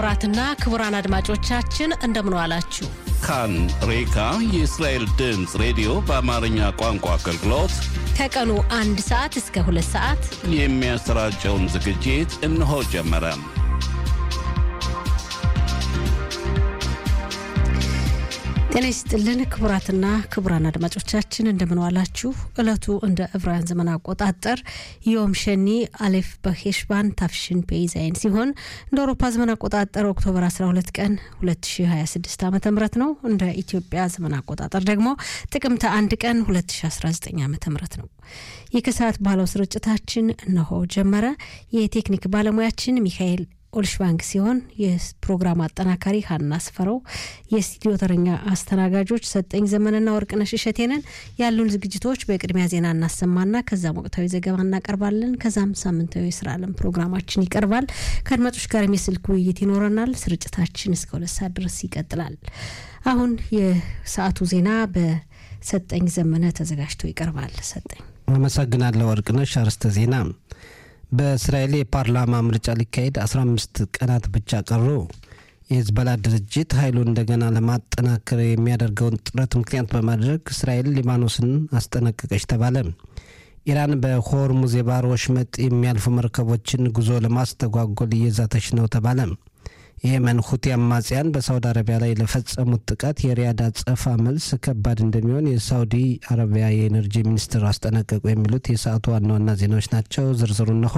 ክቡራትና ክቡራን አድማጮቻችን እንደምን ዋላችሁ። ካን ሬካ የእስራኤል ድምፅ ሬዲዮ በአማርኛ ቋንቋ አገልግሎት ከቀኑ አንድ ሰዓት እስከ ሁለት ሰዓት የሚያሰራጨውን ዝግጅት እነሆ ጀመረ። ጤና ይስጥልን ክቡራትና ክቡራን አድማጮቻችን እንደምንዋላችሁ። እለቱ እንደ ዕብራውያን ዘመን አቆጣጠር ዮም ሸኒ አሌፍ በሄሽባን ታፍሽን ፔይዛይን ሲሆን እንደ አውሮፓ ዘመን አቆጣጠር ኦክቶበር 12 ቀን 2026 ዓ ም ነው። እንደ ኢትዮጵያ ዘመን አቆጣጠር ደግሞ ጥቅምት አንድ ቀን 2019 ዓ ም ነው። የከሰዓት ባለው ስርጭታችን እነሆ ጀመረ። የቴክኒክ ባለሙያችን ሚካኤል ኦልሽባንክ ሲሆን የፕሮግራም አጠናካሪ ሀና ስፈረው፣ የስቱዲዮ ተረኛ አስተናጋጆች ሰጠኝ ዘመንና ወርቅነሽ እሸቴንን። ያሉን ዝግጅቶች በቅድሚያ ዜና እናሰማና ከዛም ወቅታዊ ዘገባ እናቀርባለን። ከዛም ሳምንታዊ የስራ ዓለም ፕሮግራማችን ይቀርባል። ከአድማጮች ጋርም የስልክ ውይይት ይኖረናል። ስርጭታችን እስከ ሁለት ሰዓት ድረስ ይቀጥላል። አሁን የሰዓቱ ዜና በሰጠኝ ዘመነ ተዘጋጅቶ ይቀርባል። ሰጠኝ አመሰግናለሁ ወርቅነሽ። አርዕስተ ዜና በእስራኤል የፓርላማ ምርጫ ሊካሄድ 15 ቀናት ብቻ ቀሩ። የሂዝቦላ ድርጅት ኃይሉን እንደገና ለማጠናከር የሚያደርገውን ጥረት ምክንያት በማድረግ እስራኤል ሊባኖስን አስጠነቀቀች ተባለ። ኢራን በሆርሙዝ የባህር ወሽመጥ የሚያልፉ መርከቦችን ጉዞ ለማስተጓጎል እየዛተች ነው ተባለ። የየመን ሁቲ አማጽያን በሳውዲ አረቢያ ላይ ለፈጸሙት ጥቃት የሪያድ አጸፋ መልስ ከባድ እንደሚሆን የሳውዲ አረቢያ የኤነርጂ ሚኒስትር አስጠነቀቁ። የሚሉት የሰዓቱ ዋና ዋና ዜናዎች ናቸው። ዝርዝሩ እንሆ።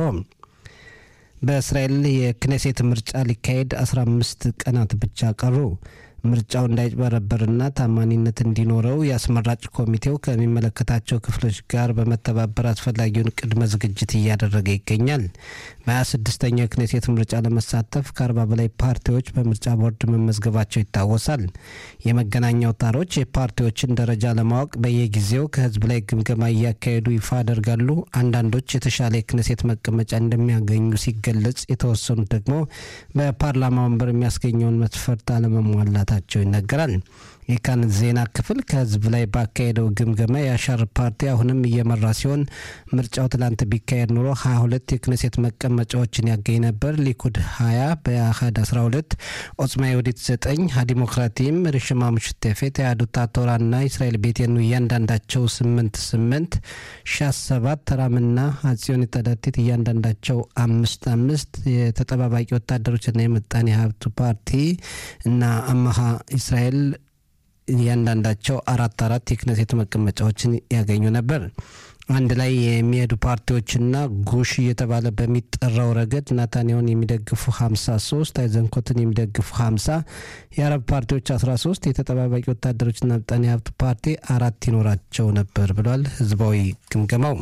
በእስራኤል የክኔሴት ምርጫ ሊካሄድ 15 ቀናት ብቻ ቀሩ። ምርጫው እንዳይጭበረበርና ታማኒነት እንዲኖረው የአስመራጭ ኮሚቴው ከሚመለከታቸው ክፍሎች ጋር በመተባበር አስፈላጊውን ቅድመ ዝግጅት እያደረገ ይገኛል። በ26ኛው የክኔሴት ምርጫ ለመሳተፍ ከአርባ በላይ ፓርቲዎች በምርጫ ቦርድ መመዝገባቸው ይታወሳል። የመገናኛ አውታሮች የፓርቲዎችን ደረጃ ለማወቅ በየጊዜው ከህዝብ ላይ ግምገማ እያካሄዱ ይፋ ያደርጋሉ። አንዳንዶች የተሻለ የክኔሴት መቀመጫ እንደሚያገኙ ሲገለጽ፣ የተወሰኑት ደግሞ በፓርላማ ወንበር የሚያስገኘውን መስፈርት አለመሟላት መሆናቸው ይነገራል። የካን ዜና ክፍል ከህዝብ ላይ ባካሄደው ግምገማ የአሻር ፓርቲ አሁንም እየመራ ሲሆን ምርጫው ትላንት ቢካሄድ ኖሮ 22 የክነሴት መቀመጫዎችን ያገኝ ነበር። ሊኩድ 20፣ በአህድ 12፣ ኦጽማ የወዲት 9፣ ሀዲሞክራቲም፣ ርሽማ ሙሽቴፌት፣ የአዱታ ቶራና እስራኤል ቤቴኑ እያንዳንዳቸው 8 8፣ ሻስ 7፣ ተራምና አጽዮን ተዳቲት እያንዳንዳቸው አምስት አምስት የተጠባባቂ ወታደሮችና የምጣኔ ሀብቱ ፓርቲ እና አማሃ እስራኤል እያንዳንዳቸው አራት አራት የክነሴት መቀመጫዎችን ያገኙ ነበር። አንድ ላይ የሚሄዱ ፓርቲዎችና ጉሽ እየተባለ በሚጠራው ረገድ ናታንያውን የሚደግፉ 53፣ አይዘንኮትን የሚደግፉ 50፣ የአረብ ፓርቲዎች 13፣ የተጠባባቂ ወታደሮችና ምጣኔ ሀብት ፓርቲ አራት ይኖራቸው ነበር ብሏል ህዝባዊ ግምገማው።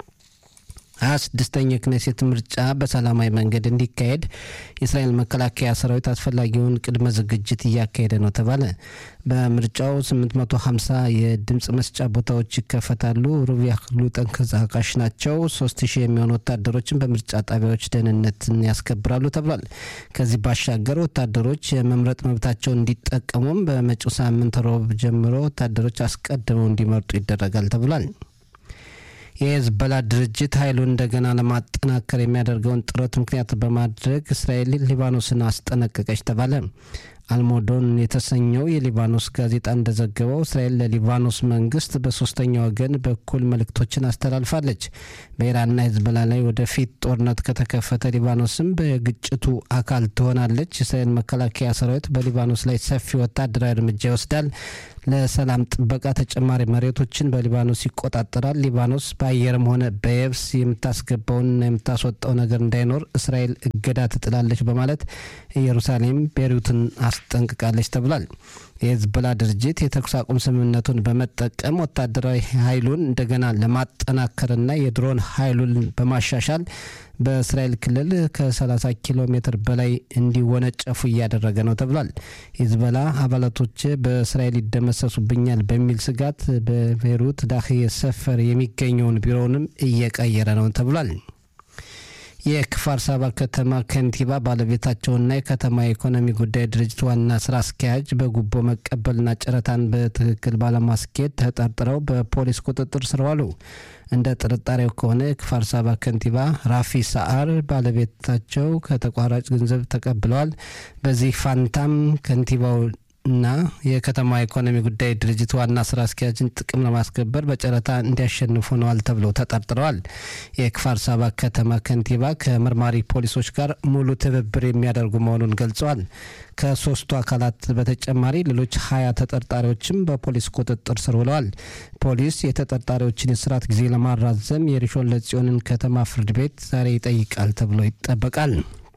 ሀያ ስድስተኛ የክኔሴት ምርጫ በሰላማዊ መንገድ እንዲካሄድ የእስራኤል መከላከያ ሰራዊት አስፈላጊውን ቅድመ ዝግጅት እያካሄደ ነው ተባለ። በምርጫው 850 የድምፅ መስጫ ቦታዎች ይከፈታሉ። ሩብ ያህሉ ተንቀሳቃሽ ናቸው። 3000 የሚሆኑ ወታደሮችን በምርጫ ጣቢያዎች ደህንነትን ያስከብራሉ ተብሏል። ከዚህ ባሻገር ወታደሮች የመምረጥ መብታቸውን እንዲጠቀሙም በመጪው ሳምንት ሮብ ጀምሮ ወታደሮች አስቀድመው እንዲመርጡ ይደረጋል ተብሏል። የሄዝቦላ ድርጅት ኃይሉን እንደገና ለማጠናከር የሚያደርገውን ጥረት ምክንያት በማድረግ እስራኤል ሊባኖስን አስጠነቀቀች ተባለ። አልሞዶን የተሰኘው የሊባኖስ ጋዜጣ እንደዘገበው እስራኤል ለሊባኖስ መንግስት በሶስተኛ ወገን በኩል መልእክቶችን አስተላልፋለች። በኢራንና ሄዝቦላ ላይ ወደፊት ጦርነት ከተከፈተ ሊባኖስም በግጭቱ አካል ትሆናለች። የእስራኤል መከላከያ ሰራዊት በሊባኖስ ላይ ሰፊ ወታደራዊ እርምጃ ይወስዳል። ለሰላም ጥበቃ ተጨማሪ መሬቶችን በሊባኖስ ይቆጣጠራል። ሊባኖስ በአየርም ሆነ በየብስ የምታስገባውንና የምታስወጣው ነገር እንዳይኖር እስራኤል እገዳ ትጥላለች በማለት ኢየሩሳሌም ቤሩትን አስጠንቅቃለች ተብሏል። የሄዝቦላ ድርጅት የተኩስ አቁም ስምምነቱን በመጠቀም ወታደራዊ ኃይሉን እንደገና ለማጠናከርና የድሮን ኃይሉን በማሻሻል በእስራኤል ክልል ከ30 ኪሎ ሜትር በላይ እንዲወነጨፉ እያደረገ ነው ተብሏል። ሂዝቦላ አባላቶች በእስራኤል ይደመሰሱብኛል በሚል ስጋት በቤይሩት ዳህዬ ሰፈር የሚገኘውን ቢሮውንም እየቀየረ ነው ተብሏል። የክፋር ሳባ ከተማ ከንቲባ ባለቤታቸውና የከተማ የኢኮኖሚ ጉዳይ ድርጅት ዋና ስራ አስኪያጅ በጉቦ መቀበልና ጨረታን በትክክል ባለማስኬድ ተጠርጥረው በፖሊስ ቁጥጥር ስር ዋሉ። እንደ ጥርጣሬው ከሆነ የክፋር ሳባ ከንቲባ ራፊ ሰዓር ባለቤታቸው ከተቋራጭ ገንዘብ ተቀብለዋል። በዚህ ፋንታም ከንቲባው እና የከተማ ኢኮኖሚ ጉዳይ ድርጅት ዋና ስራ አስኪያጅን ጥቅም ለማስከበር በጨረታ እንዲያሸንፉ ሆነዋል ተብለው ተጠርጥረዋል። የክፋር ሳባ ከተማ ከንቲባ ከመርማሪ ፖሊሶች ጋር ሙሉ ትብብር የሚያደርጉ መሆኑን ገልጸዋል። ከሶስቱ አካላት በተጨማሪ ሌሎች ሀያ ተጠርጣሪዎችም በፖሊስ ቁጥጥር ስር ውለዋል። ፖሊስ የተጠርጣሪዎችን የስርዓት ጊዜ ለማራዘም የሪሾን ለጽዮንን ከተማ ፍርድ ቤት ዛሬ ይጠይቃል ተብሎ ይጠበቃል።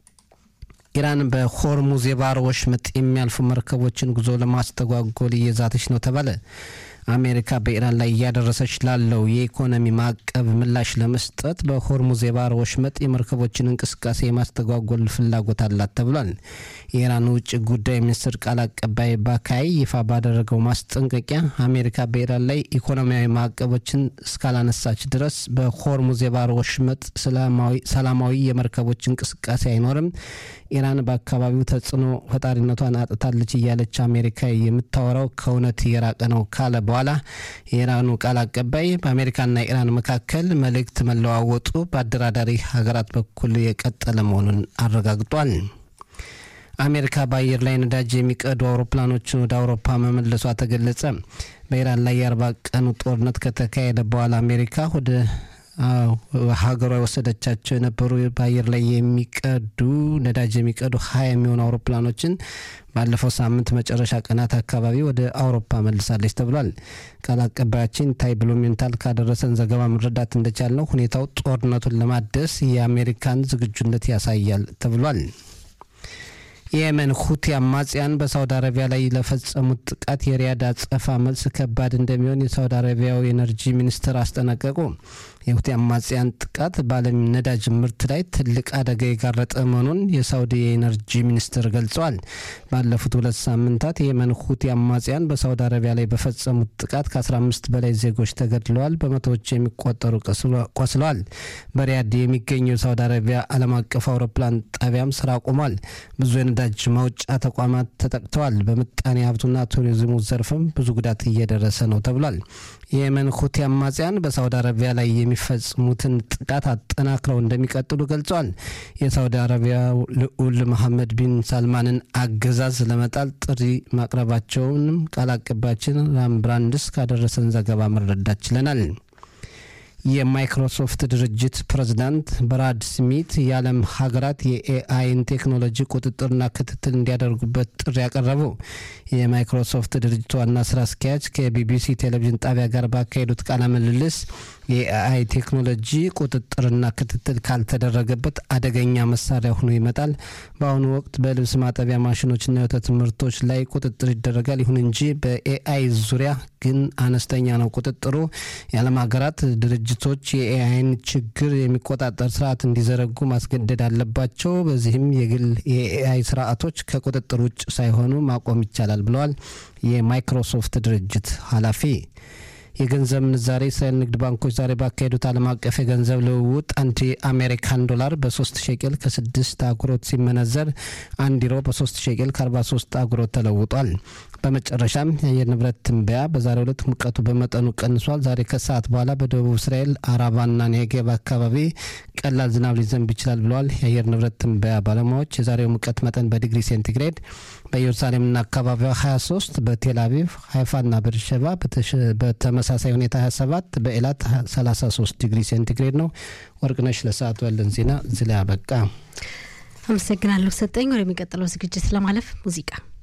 ኢራን በሆርሙዝ የባህር ወሽመጥ የሚያልፉ መርከቦችን ጉዞ ለማስተጓጎል እየዛተች ነው ተባለ። አሜሪካ በኢራን ላይ እያደረሰች ላለው የኢኮኖሚ ማዕቀብ ምላሽ ለመስጠት በሆርሙዝ የባህር ወሽመጥ የመርከቦችን እንቅስቃሴ የማስተጓጎል ፍላጎት አላት ተብሏል። የኢራን ውጭ ጉዳይ ሚኒስትር ቃል አቀባይ ባካይ ይፋ ባደረገው ማስጠንቀቂያ አሜሪካ በኢራን ላይ ኢኮኖሚያዊ ማዕቀቦችን እስካላነሳች ድረስ በሆርሙዝ የባህር ወሽመጥ ሰላማዊ የመርከቦች እንቅስቃሴ አይኖርም፣ ኢራን በአካባቢው ተጽዕኖ ፈጣሪነቷን አጥታለች እያለች አሜሪካ የምታወራው ከእውነት የራቀ ነው ካለ በኋላ የኢራኑ ቃል አቀባይ በአሜሪካና ኢራን መካከል መልእክት መለዋወጡ በአደራዳሪ ሀገራት በኩል የቀጠለ መሆኑን አረጋግጧል። አሜሪካ በአየር ላይ ነዳጅ የሚቀዱ አውሮፕላኖችን ወደ አውሮፓ መመለሷ ተገለጸ። በኢራን ላይ የአርባ ቀኑ ጦርነት ከተካሄደ በኋላ አሜሪካ ወደ ሀገሯ የወሰደቻቸው የነበሩ በአየር ላይ የሚቀዱ ነዳጅ የሚቀዱ ሀያ የሚሆኑ አውሮፕላኖችን ባለፈው ሳምንት መጨረሻ ቀናት አካባቢ ወደ አውሮፓ መልሳለች ተብሏል። ቃል አቀባያችን ታይ ብሉሜንታል ካደረሰን ዘገባ መረዳት እንደቻልነው ሁኔታው ጦርነቱን ለማደስ የአሜሪካን ዝግጁነት ያሳያል ተብሏል። የየመን ሁቲ አማጽያን በሳውዲ አረቢያ ላይ ለፈጸሙት ጥቃት የሪያድ አጸፋ መልስ ከባድ እንደሚሆን የሳውዲ አረቢያው የኤነርጂ ሚኒስትር አስጠነቀቁ። የሁቲ አማጽያን ጥቃት በዓለም ነዳጅ ምርት ላይ ትልቅ አደጋ የጋረጠ መሆኑን የሳውዲ የኤነርጂ ሚኒስትር ገልጸዋል። ባለፉት ሁለት ሳምንታት የየመን ሁቲ አማጽያን በሳውዲ አረቢያ ላይ በፈጸሙት ጥቃት ከ15 በላይ ዜጎች ተገድለዋል፣ በመቶዎች የሚቆጠሩ ቆስለዋል። በሪያድ የሚገኘው የሳውዲ አረቢያ ዓለም አቀፍ አውሮፕላን ጣቢያም ስራ ቆሟል። ብዙ የነዳጅ ማውጫ ተቋማት ተጠቅተዋል። በምጣኔ ሀብቱና ቱሪዝሙ ዘርፍም ብዙ ጉዳት እየደረሰ ነው ተብሏል። የየመን ሁቲ አማጽያን በሳውዲ አረቢያ ላይ የሚፈጽሙትን ጥቃት አጠናክረው እንደሚቀጥሉ ገልጸዋል። የሳውዲ አረቢያው ልዑል መሐመድ ቢን ሳልማንን አገዛዝ ለመጣል ጥሪ ማቅረባቸውንም ቃል አቀባያችን ራምብራንድስ ካደረሰን ዘገባ መረዳት ችለናል። የማይክሮሶፍት ድርጅት ፕሬዝዳንት ብራድ ስሚት የዓለም ሀገራት የኤአይን ቴክኖሎጂ ቁጥጥርና ክትትል እንዲያደርጉበት ጥሪ ያቀረቡ የማይክሮሶፍት ድርጅት ዋና ስራ አስኪያጅ ከቢቢሲ ቴሌቪዥን ጣቢያ ጋር ባካሄዱት ቃለ ምልልስ የኤአይ ቴክኖሎጂ ቁጥጥርና ክትትል ካልተደረገበት አደገኛ መሳሪያ ሆኖ ይመጣል። በአሁኑ ወቅት በልብስ ማጠቢያ ማሽኖችና የወተት ምርቶች ላይ ቁጥጥር ይደረጋል። ይሁን እንጂ በኤአይ ዙሪያ ግን አነስተኛ ነው ቁጥጥሩ። የዓለም ሀገራት ድርጅቶች የኤአይን ችግር የሚቆጣጠር ስርዓት እንዲዘረጉ ማስገደድ አለባቸው። በዚህም የግል የኤአይ ስርዓቶች ከቁጥጥር ውጭ ሳይሆኑ ማቆም ይቻላል ብለዋል የማይክሮሶፍት ድርጅት ኃላፊ። የገንዘብ ምንዛሬ እስራኤል ንግድ ባንኮች ዛሬ ባካሄዱት ዓለም አቀፍ የገንዘብ ልውውጥ አንድ የአሜሪካን ዶላር በሶስት ሼቄል ከስድስት አጉሮት ሲመነዘር አንድ ዩሮ በሶስት ሼቄል ከአርባ ሶስት አጉሮት ተለውጧል። በመጨረሻም የአየር ንብረት ትንበያ በዛሬው ዕለት ሙቀቱ በመጠኑ ቀንሷል። ዛሬ ከሰዓት በኋላ በደቡብ እስራኤል አራባና ኔጌብ አካባቢ ቀላል ዝናብ ሊዘንብ ይችላል ብለዋል የአየር ንብረት ትንበያ ባለሙያዎች። የዛሬው ሙቀት መጠን በዲግሪ ሴንቲግሬድ በኢየሩሳሌምና አካባቢዋ 23፣ በቴል አቪቭ ሀይፋና በርሸባ በተመሳሳይ ሁኔታ 27፣ በኤላት 33 ዲግሪ ሴንቲግሬድ ነው። ወርቅነሽ ለሰዓቱ ያለን ዜና እዚህ ላይ አበቃ። አመሰግናለሁ ሰጠኝ። ወደሚቀጥለው ዝግጅት ለማለፍ ሙዚቃ